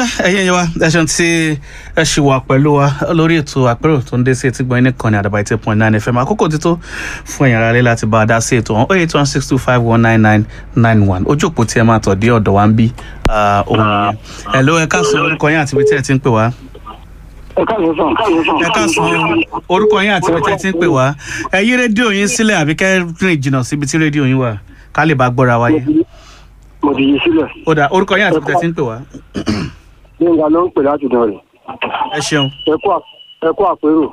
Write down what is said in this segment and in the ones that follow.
ẹ̀yin ẹ̀yẹ wa ẹ̀sùn tí ẹ ṣì wà pẹ̀lú wa lórí ètò àpérò tó ń dé sí etí gbọ́n ní kan ní àdàbà eight point nine fm àkókò ti tó fún ẹ̀yin aráalé láti bá a dá sí ètò wọn eight one six two five one nine nine nine one ojú òpó tí ẹ máa tọ̀ dé ọ̀dọ̀ wa ń bí ohun yẹn ẹ̀ ló ẹ káàsán orúkọ yín àti ibi tí ẹ ti ń pè wá. ẹ káàsán sàn. ẹ káàsán orúkọ yín àti ibi tí ẹ ti ń pè wá ẹ yí rédíò yín sílẹ̀ àbí kẹ́ rìn jìnnà síbi tí rédíò yín wà ká lè bá gbọ́ra wáyé. mo ti yí sílẹ̀. ó dà orúkọ yín àti ibi tí ẹ ti ń pè wá. gbẹ̀ngà ló ń pè láti dán rẹ̀. ẹ ṣeun ẹ kú àpérò.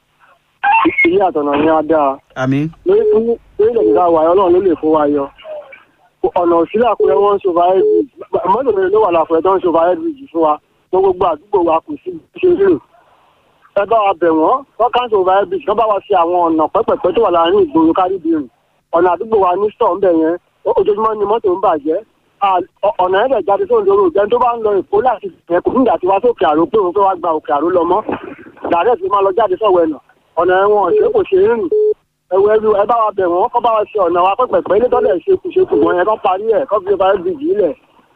ilé àtọ̀nà ni á dáa. àmín lórí lórí ìdá wa ọlọ́run ló lè fún wa yọ. ọ̀nà òsílẹ̀ àpẹẹrẹ wọn ń ṣòfà headbridge mọ́tò mẹ́rin ló wà láfọ̀ẹ́ tó ń ṣòfà headbridge fún wa tó gbogbo àdúgbò wa kù sí ṣe rírò. ẹ bá wa bẹ̀ wọ́n wọ́n ká ń ṣòfà headbridge kán bá wa ṣe àwọn ọ̀nà pẹ́pẹ̀pẹ́ tó wà láàárín ìgboro kárìbìrì ọ̀nà àdúgbò wa ní stọ̀ ńbẹ̀ yẹn ojoojúmọ́ ni mọ́tò ń bàjẹ́ ọ̀nà ẹ̀rẹ̀ jáde tó ń lórí òjẹ́ tó bá ń lọ èkó láti ẹ̀kú nígbà tí wá sókè àrò pé òun fẹ́ wá gba òkè àrò lọ mọ́ dàrẹ́ ti máa lọ jáde sọ̀wọ́ ẹ̀nà ọ̀nà ẹ̀wọ̀n ṣé kò ṣe é rìn ẹ̀wọ̀ ẹ̀rù ẹ bá wa bẹ̀ wọ́n kọ́ bá wa ṣe ọ̀nà wa pẹ́pẹ́pẹ́ ilé tọ́lẹ̀ ṣe kù ṣe kù wọ́n yẹn kọ́ parí ẹ̀ kọ́ fi ọba bíjì ilẹ̀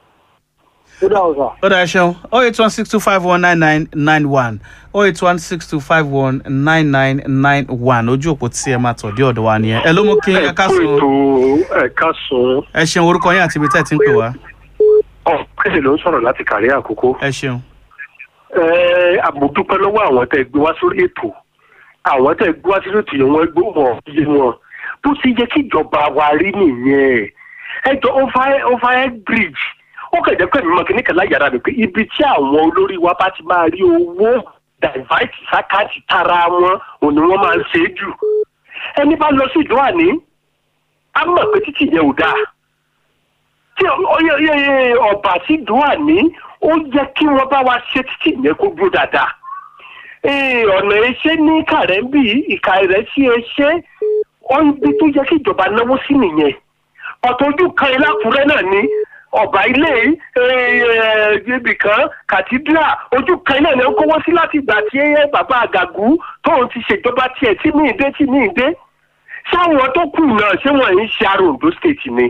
ó dà ọ̀sà. ó dà ẹ ṣeun oh eight one six two five one nine nine nine one oh eight one six two five one nine nine nine one ojú òpó tí ẹ máa tọ̀ dé ọ̀dọ̀ wa nìyẹn ẹ ló mú kí ẹ ká sùn ètò ẹ̀ka sùn ẹ ṣeun orúkọ yín àti ibi tẹ́ ẹ ti ń pè wá ọ̀pẹ̀sẹ̀ ló ń sọ̀rọ̀ láti kàrí àkókò. ẹ ṣeun àmọ̀dúpẹ́ lọ́wọ́ àwọn tẹ́ gbé wá sórí ètò àwọn tẹ́ gbé wá sórí ètò yẹn wọ́n gbé wọn yé wọn bó ti yẹ kí ìjọba wa rí nìyẹn ẹjọ́ overhead bridge ó kẹ̀jẹ́ pé mímọ́ kìíní kan láyàrá mi pé ibi tí àwọn olórí wa bá ti máa rí owó divert sákàtì tara wọn òun ni wọ́n máa ń ṣe é jù ẹni bá lọ sí ìjọ àní á mọ̀ pé títì yẹn ò dáa tí ọba sí dùá ní ó yẹ kí wọn bá wa ṣe títí yẹn kó dúró dáadáa ọ̀nà ẹṣẹ́ ní kàrẹ́ńbì ìka rẹ̀ sí ẹṣẹ́ ọ̀nbi tó yẹ kí ìjọba náwó sí nìyẹn ọ̀tọ̀ ojú kan ìlàkúrẹ́ náà ní ọba ilé ibì kan kàtídírà ojú kan náà ní ó kówó sí láti ìgbà tí bàbá àgàgù tóun ti ṣèjọba tiẹ̀ tí ní ìdé tí ní ìdé sáwọn tó kù náà ṣé wọ́n ń ṣe àrò Ondo state ni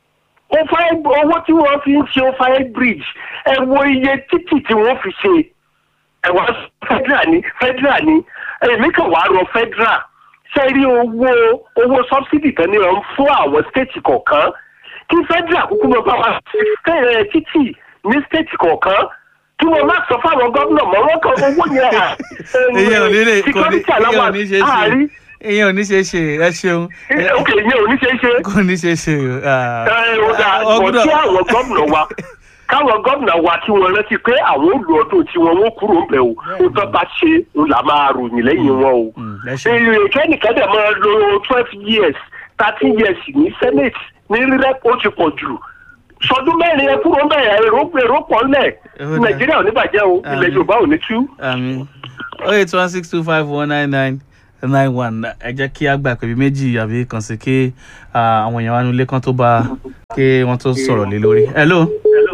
owó tí wọ́n fi ń ṣe overhead bridge ẹ wo iye títì tí wọ́n fi ṣe ẹ wá federal ní federal ní èmi kàn wá rọ federal ṣe rí owó owó subsidy kan ní wọn fún àwọn state kọ̀ọ̀kan kí federal kúkú mọ bá wa ṣe títì ní state kọ̀ọ̀kan kí wọ́n má sọ fáwọn gómìnà mọ́ wọ́n kàn owó yẹn à security aláwọ̀ àárín ìyẹn ò ní ṣe é ṣe ẹ ṣeun. ok ìyẹn ò ní ṣe é ṣe. kò ní ṣe é ṣe o. ẹ ò dà bọ̀ tí àwọn gómìnà wa káwọn gómìnà wa kí wọ́n rántí pé àwọn olú ọdún tí wọ́n wọ́n kúrò ń bẹ̀ o ó tọ́ bá ṣe ń là máa ròyìn lẹ́yìn wọn o. kẹ́nìkan dẹ̀ máa lo twelve years thirteen years ní senate ní rírẹ́ ó ti pọ̀ jù sọdún mẹ́rin ẹ kúrò ń bẹ̀ èrò èrò pọ̀ ńlẹ̀ nàìjíríà ò ní bàjẹ́ o ilẹ̀ yorùbá ò ní tú. àmín oh eight one six two five one nine nine nine one ẹ jẹ́ kí a gbà pé bí méjì àbí kan sí kí àwọn èèyàn wa nílé kan tó bá kí wọ́n tó sọ̀rọ̀ lé lórí. hello.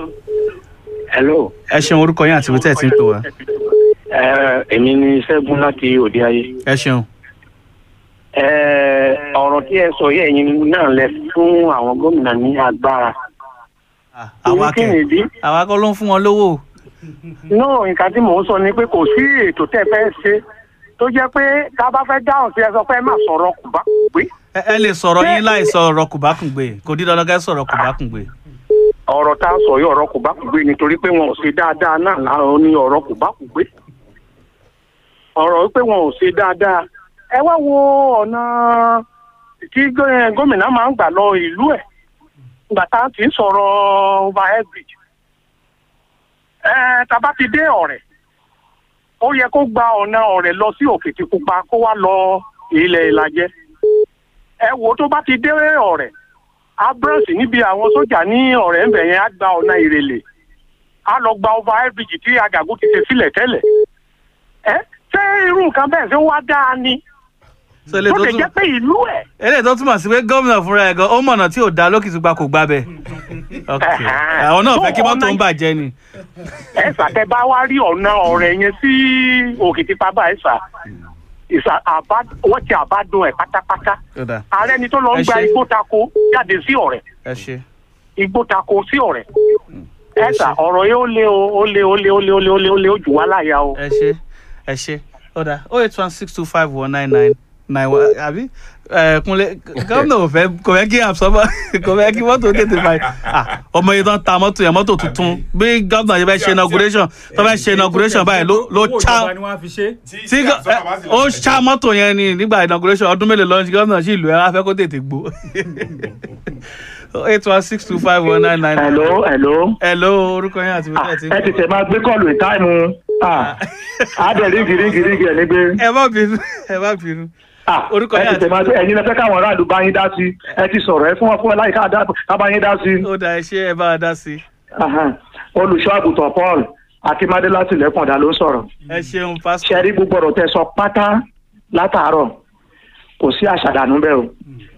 hello. ẹ ṣeun orúkọ yín àti ibi tẹ́ ẹ ti ń pè wá. èmi ni ṣẹ́gun láti òde ayé. ẹ ṣeun. ọ̀rọ̀ tí ẹ sọ yẹ ẹ̀yin náà lẹ fún àwọn gómìnà ní agbára. àwa kẹ àwa kọ́ ló ń fún wọn lówó. náà nǹkan tí mò ń sọ ni pé kò sí ètò tẹ́ fẹ́ ṣe tó jẹ́ pé tá a bá fẹ́ dáhùn sí ẹ sọ pé ẹ má sọ̀rọ̀ kùbákùngbé. ẹ lè sọ̀rọ̀ yín láì sọ̀rọ̀ kùbákùngbé kò dídán lọ́gẹ́ sọ̀rọ̀ kùbákùngbé. ọ̀rọ̀ tá a sọ yìí ọ̀rọ̀ kùbákùngbé nítorí pé wọn ò ṣe dáadáa náà láàárọ̀ ní ọ̀rọ̀ kùbákùngbé. ọ̀rọ̀ pé wọn ò ṣe dáadáa ẹ wá wo ọ̀nà tí gómìnà máa ń gbà lọ ìlú ẹ̀ ìgbà tá a ti ń sọ̀rọ̀ overhead bridge. ẹ tá a bá ti dé ọ̀rẹ́ ó yẹ kó gba ọ̀nà ọ̀rẹ́ lọ sí òkìtìpupa kó wá lọ ilẹ̀ ìlàjẹ. ẹ wo tó bá ti dé ọ̀rẹ́ abrọ́sì níbi àwọn sójà ní ọ̀rẹ́ ńbẹ̀ yẹn á gba ọ̀nà ìrẹ̀lẹ̀ á lọ gba overhead bridge tí àgàgù ti ṣe sílẹ̀ tẹ́lẹ̀. ẹ ṣé irú nǹkan bẹ́ẹ̀ ṣé wá dáa ni. tó lè jẹ́ pé ìlú ẹ̀. eléyìí tó túmọ̀ sí pé gómìnà fúnra ẹ̀ gan ó mọ̀nà tí ò dá lókìtìpupa kò gbà bẹ́ẹ̀. àwọn náà fẹ́ kí mọ́tò ń bàjẹ́ ni ẹ ṣàtẹ bá wá rí ọ̀nà ọ̀rẹ́ yẹn sí òkìtìpábà ẹ ṣà ìṣà àbá wọ́n ti àbádùn ẹ̀ pátápátá ààrẹ ni tó lọ ń gba igbó tako jáde sí ọ̀rẹ́ ẹ ṣe igbó tako sí ọ̀rẹ́ ẹ sà ọ̀rọ̀ yìí ó lé o ó lé ó lé ó lé ó lé ó lé ó lé ó jù wá láyà o. ẹ ṣe ẹ ṣe ọ̀dà oh eight one six two five one nine nine nine one àbí ẹ kúnlẹ̀ gómìnà ò fẹ́ kò fẹ́ kí àbsọ́bọ̀ kò fẹ́ kí mọ́tò tètè fà á ọmọ yìí tó ń ta mọ́tò yẹn mọ́tò tuntun bí gómìnà yẹn fẹ́ ṣe inauguration tó fẹ́ ṣe inauguration báyìí ló ló ṣá owó ìjọba ni wọ́n á fi ṣe. tí gọ- ẹ, ó ṣá mọ́tò yẹn ni nígbà inauguration ọdún mélòó lọ́nà gómìnà sì lù ẹ́ wá fẹ́ kó tètè gbó eight one six two five one nine nine. hello hello. hello orúkọ yẹn àti bíbélì tí ń ẹ tètè máa gbé kọ́ọ̀lù ìtáìmù àdẹ̀ rígi rígi rígi ẹ̀ nígbé. ẹ má bínú ẹ má bínú. Orúkọ ẹ yẹn tètè àti- máa gbé ẹ̀yin lẹ fẹ́ káwọn aráàlú bá yín dá sí ẹ ti sọ̀rọ̀ ẹ fún wọn fún ẹ láyìíká ká bá yín dá sí. ó dà ẹ ṣe ẹ bá wa dá sí i. Ahan. olùṣọ́ àgùntàn paul akínmádé láti ilẹ̀kùndà ló ń sọ̀rọ̀ ẹ ṣeun pásítọ̀. ṣe rí gbogbo ọ̀rọ̀ tẹ sọ pátá látàárọ̀ kò sí àṣàdànù bẹ́ẹ̀ o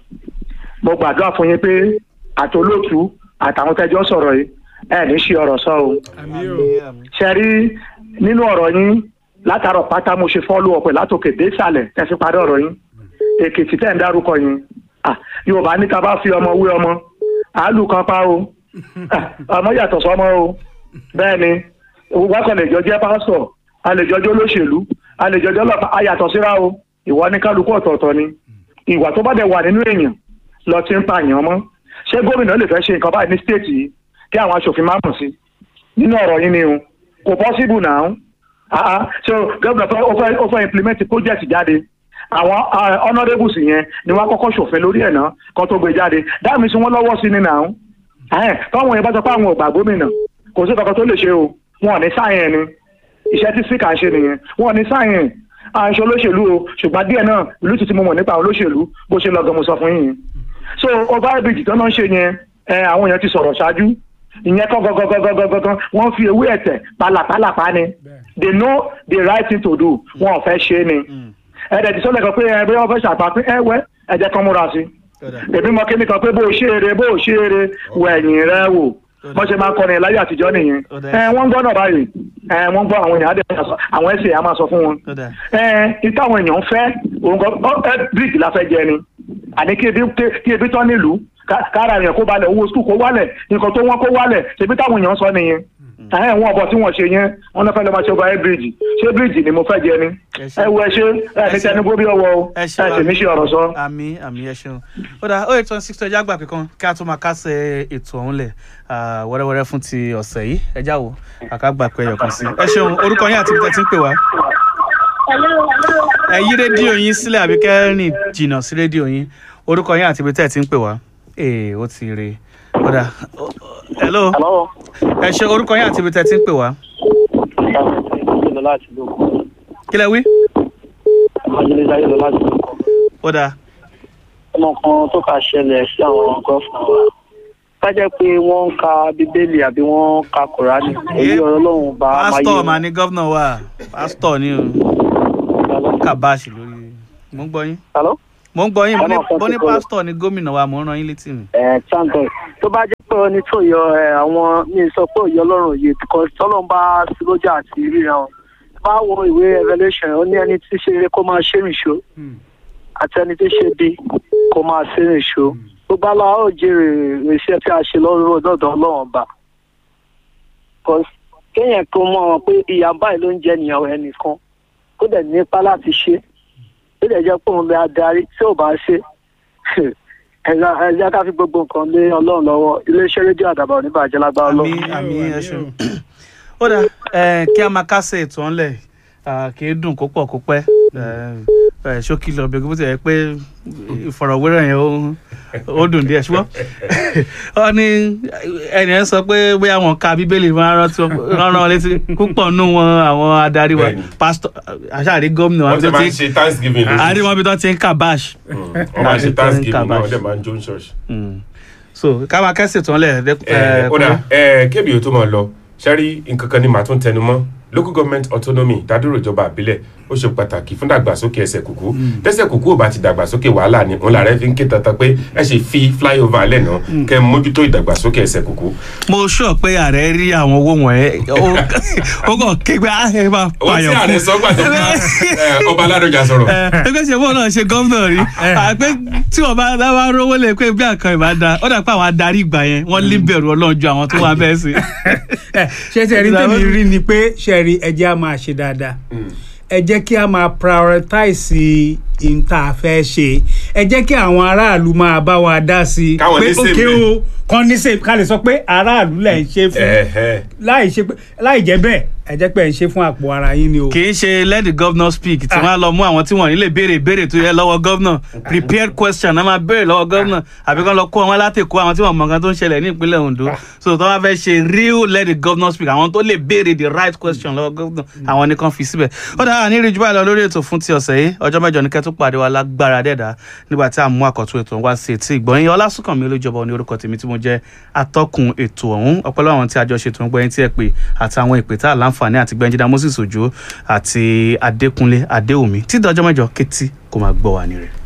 mo gbàdúrà fún yín pé àtolótú àtàwọn tẹjọ́ sọ̀rọ̀ yìí ẹ ní ṣe ọ̀rọ̀ sọ o àmì o. ṣe rí nínú ọ̀rọ̀ yín látàárọ̀ pátá mo ṣe fọ́lù ọ̀pẹ̀ látòkè dé ìsàlẹ̀ ẹ fi parí ọ̀rọ̀ yín èkìtì tẹ̀ ń dárúkọ yín Ah, yorùbá ní ká bá fi ọmọ wé ọmọ àálù kan pa o Ah, ọmọ yàtọ̀ sọmọ o bẹ́ẹ̀ ni wákàn lè jọ jẹ́ pásítọ̀ a lè jọjọ́ olóṣèlú a lè jọjọ́ ọlọ́pàá a yàtọ̀ síra o ìwà ní kálukú ọ̀tọ̀ọ̀tọ̀ ni ìwà tó bá dẹ̀ wà nínú èèyàn lọ ti ń pààyàn mọ́ ṣé gómìnà lè fẹ́ ṣe nǹkan báyìí ní stéètì yìí kí àwọn aṣòfin má mọ̀ sí nínú ọ̀rọ̀ yín ni o kò possible now ah ah so gómìnà fẹ́ ó fẹ́ ó fẹ́ implement project jáde àwọn ah, honourables yẹn ni wọ́n á kọ́kọ́ ṣòfin lórí ẹ̀ náà kan tó gbé jáde dáàmì sí wọ́n lọ́wọ́ sí ni now ẹ̀ táwọn yẹn bá sọ pé àwọn ò gbà gómìnà kò sí kankan tó lè ṣe o wọn ò ní sáyẹn ni iṣẹ́ tí síkà ń ṣe nìyẹn wọn ò ní sáyẹn à ń ṣe olóṣèlú o ṣùgbọ́n díẹ̀ náà ìlú tuntun mo mọ̀ nípa àwọn olóṣèlú bó ṣe lọ gan mo sọ fún yín so overbridge tó náà ń ṣe yẹn ẹ àwọn èèyàn ti sọ̀rọ̀ ṣáájú ìyẹn kọ́ gọ́gọ́gọ́gọ́gọ́ wọ́n fi ewé ẹ̀tẹ̀ pálapàlapà ni they know the right thing to do wọn ò fẹ́ ṣe é ni ẹ̀ẹ́dẹ̀ tí sọ́lẹ̀ kan pé ẹ bí wọ́n fẹ́ ṣàpapín ẹ wẹ́ ẹ jẹ́ kán múra sí èmi mọ kíní kan pé bó o ṣe eré bó o ṣe eré wẹ̀yìn rẹ wò wọ́n ṣe máa ń kọrin láyé àtijọ́ nìyẹn ẹ wọ́n ń gbọ́ náà báyìí ẹ wọ́n ń gbọ́ àwọn èèyàn á dẹ̀ máa sọ àwọn ẹ̀sìn á máa sọ fún wọn ó dà ẹ ìta àwọn èèyàn fẹ́ òun kan ọ ẹ bíríkì la fẹ́ jẹ ni àní kí ebi kí ebi tán nílùú ká- kára èèyàn kó balẹ̀ owó skul kó wálẹ̀ nǹkan tó wọ́n kó wálẹ̀ ṣebí táwọn èèyàn sọ nìyẹn ẹ wọn ọbọ tí wọn ṣe yẹn wọn náà fẹ́ lọ máa ṣe ọba ẹ bíríjì ṣé bíríjì ni mo fẹ́ jẹ ni Ẹ ṣé. ẹ wo ẹ ṣe ẹ ní Ẹ ṣé. tẹnugbó bí ọwọ́ o ẹ ẹ ṣeun sì ní ṣe ọ̀rọ̀ sọ. àmì àmì ẹ ṣeun ó dà ó ètò six ọjà àgbà kankan kí a tó máa kásẹ̀ ètò ọ̀hún lẹ̀ ah, wẹ́rẹ́wẹ́rẹ́ fún ti ọ̀sẹ̀ yìí ẹ já wo àkàgbà pé ẹyọ kan sí ẹ ṣeun orúkọ yín àti ibi tẹ́ ti ń pè wá ẹ yí rédíò yín sílẹ̀ àbí kẹ́rìn jìnnà sí rédíò yín orúkọ yín àti ibi tẹ́ ti ń pè wá ee ó ti rè ó dà ó- ó- hello Hello. ẹ ṣe orúkọ yín àti ibi tẹ́ ti ń pè wá Ayélujára láti lóko. kí lẹ wí Ayélujára láti lóko. ó dà Ọmọ kan tó kà ṣẹlẹ̀ sí àwọn gọ́fìnà wa. Ká jẹ́ pé wọ́n ń ka Bíbélì àbí wọ́n ń ka Kùránì. Èyí ọ̀rọ̀ Ọlọ́run bá máa yé pásítọ̀ mà ní gọ́vnà wa pásítọ̀ ni o kàbáàṣì lórí mo ń gbọ́ yín. Hello? mo ń gbọ́ yín mo ní- Ọmọ kan mo ní ti kọ́- pásítọ̀ ní gómìnà wa mo ń ran yín létí mi. Ẹ thank God. Tó bá jẹ́ pé ẹni tó yọ ẹ, àwọn mi sọ pé òye Ọlọ́run yìí because tọ́lọ́run bá sí lójà àti ríran wọn. Bá wo ìwé Revelation, ó ní ẹni tí ṣe eré kó máa ṣe rìnṣó àti ẹni tó ṣe bí kó máa ṣe rìnṣó. Gbogbo aláwọ̀ ó jèrè iṣẹ́ tí a ṣe lọ́rùn lọ́dọ̀ Ọlọ́run ọba. Because kéèyàn kó mọ̀ wọn pé ìyá báyìí ló ń jẹ nìyàwó ẹnìkan kó dẹ̀ nípa láti ṣe ó dẹ̀ jẹ́ pé òun bẹ adarí tí ò bá ṣe ẹ̀yà ẹ̀yà ká fi gbogbo nǹkan lé ọlọ́run lọ́wọ́ iléeṣẹ́ rédíò àdàbà oníbàjẹ́ lágbára àmì ọlọ́run. àmì àmì ẹ o. ṣeun. ó dà ẹ, kí a máa kásẹ̀ ètò ọ̀nlẹ̀ kì í dùn kó pọ̀ kó pẹ́ ẹ, ẹ, ṣókí lọ bí bó ti yẹ pé ìfọ̀rọ̀wérọ̀ yẹn ó- ó dùn díẹ̀ ṣùgbọ́n ọ ní ẹnì yẹn sọ pé bóyá wọn ka bíbélì máa rántí rán rán létí púpọ̀ nù wọn àwọn adarí wa Bẹ́ẹ̀ni. pásítọ̀ àṣàrí gómìnà wọ́n wọn ti tó máa ti ń ṣe thanksgiving lóṣù. àárín wọn bí wọ́n ti ń kàbáṣ wọ́n máa ń ṣe Àti thanksgiving náà Kabash. wọ́n dẹ̀ máa ń jó ní church. so ká máa kẹ́sì tán lẹ̀ ẹ ó dà ẹ kébì ó tó máa lọ ṣẹ́rí nǹkan kan ni màá tún tẹnu mọ́ local government autonomy dádúró ìjọba àbílẹ̀ ó ṣe pàtàkì fún dàgbàsókè ẹsẹ̀ kùkú tẹ́sẹ̀ kùkú ò bá ti dàgbàsókè wàhálà ni òun làárẹ̀ fi ń ké tantan pé ẹ ṣe fi flyover alẹ́ náà kẹ́ ẹ mójútó ìdàgbàsókè ẹsẹ̀ kùkú. mo sọ pé ààrẹ rí àwọn owó wọ̀nyẹn ó- ó kàn kégbé ààrẹ máa ó tí pààyàn ààrẹ sọ gbà tó bá ẹ, ọba aládọjà sọ̀rọ̀. ẹgbẹ́ ṣe bọ́ọ̀ náà ṣe gómìnà rí àpé tí wọ́n bá dáwà rówó lè pé bí àkàn ìbá da ó dà pé àwọn adarí ìgbà yẹn wọ́n lé bẹ̀rù ọlọ́run ju àwọn tó wà bẹ́ẹ̀ sí. ẹ ṣe ṣe rí tèmi rí ni pé ṣe rí ẹ jẹ́ á máa ṣe dáadáa ẹ jẹ́ kí a máa prioritize n tá a fẹ́ ṣe ẹ jẹ́ kí àwọn aráàlú máa bá wa dá sí i Káwọn pé ní sèmi. òkè o kan ní sèmi ká lè sọ pé aráàlú lẹ̀ ń ṣe fún Ẹ̀hẹ́. láì ṣe pé láì jẹ́ bẹ́ẹ̀ ẹ jẹ́ pé ẹ ń ṣe fún àpò ara yín ni o. kì í ṣe let the governor speak tí wọ́n á lọ mú àwọn tí wọ́n nílé béèrè béèrè tó yẹ lọ́wọ́ governor prepared question náà máa béèrè lọ́wọ́ governor àbí kán lọ kó àwọn látẹ̀kọ́ àwọn tí wọ́n mọ̀ nǹkan tó ń ṣẹlẹ̀ ní ìpínlẹ̀ Ondo so tó bá fẹ́ ṣe real let the governor speak àwọn tó lè béèrè the right question lọ́wọ́ governor àwọn nìkan fi síbẹ̀ ó dára ní ìrìjú báyìí lọ lórí ètò fún ti ọ̀sẹ̀ yìí ọjọ́ mẹ́jọ ní kẹ́tù pàdé wa lágbára dẹ́dà nígbà tí a mú àkọ́tún ètò wá sí etí ìgbọ̀nyìn ọlásùnkànmí olójọba ní orúkọ tèmi tí mo jẹ́ atọ́kùn ètò ọ̀hún ọpọlọ àwọn tí a jọ ṣètò ń gbẹ́yìn tí ẹ pè àtàwọn ìpè tá a láǹfààní àti gbẹ́njídá Moses Òjó àti Adékúnlé Adéwùmí tí dọjọ́ mẹ́jọ kétí kó máa gbọ́ wa ní rẹ̀.